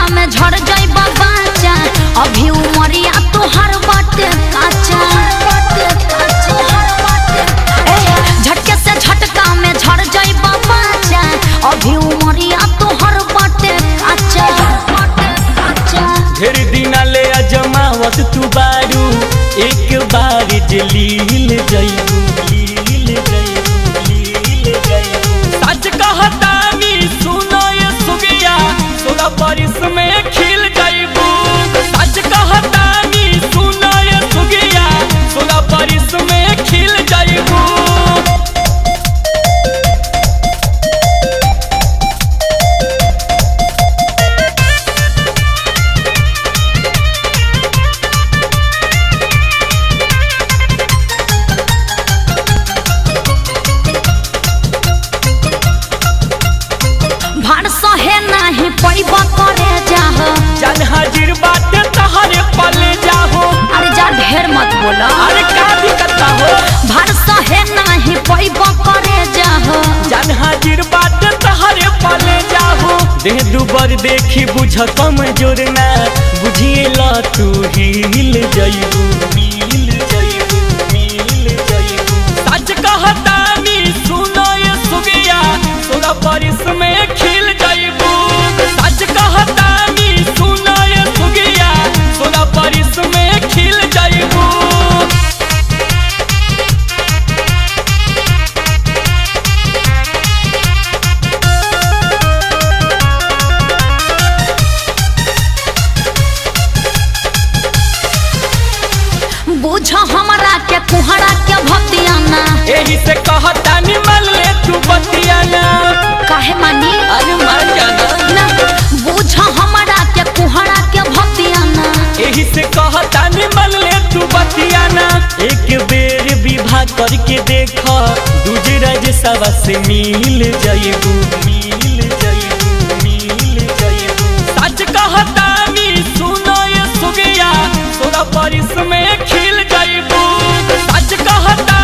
में झड़ जाइबा बाचा अभी उमरिया तोहर बाटे काचा ए, झटके से झटका में झड़ जाइबा बाचा अभी उमरिया तोहर बाटे काचा ढेर दिन ले अजमावत तू बारू एक बार जे लील जइबू लील जइबू लील जइबू सच कहतानी सुनो ये सुगिया सोलह बरिस में खिल जइबू सच कहतानी सुनो ये सुगिया सोलह बरिस में खिल जइबू भाड़ सहे नाही पैबा करे जाह जन हाजिर बाटे तहरे पले जाहो अरे जा ढेर मत बोला अरे का दिक्कत हो भाड़ सहे नाही पैबा करे जाह जन हाजिर बाटे तहरे पले जाहो देह दुबर देखी बुझ कम जोरना बुझिए ला तू हिल जइबू मिल जइबू मिल जइबू सच कहतानी सुनो ये सुगिया सोलह बरिस में खिल जइबू सच कहतानी सुनो ये सुगिया सोलह बरिस में खिल जइबू बुझ हमरा के कुहरा के भक्तियाना एही से कहता निमल ले तू बतियाना काहे मानी अरे मर जाना ना बुझ हमरा के कुहरा के भक्तियाना एही से कहता निमल ले तू बतियाना एक बेर विवाह करके देख दूजे राज सवा से मिल जइबू मिल जइबू मिल जइबू सच कहता नी सुनो ये सुगिया सोलह बरिस में खिल जइबू सच कहता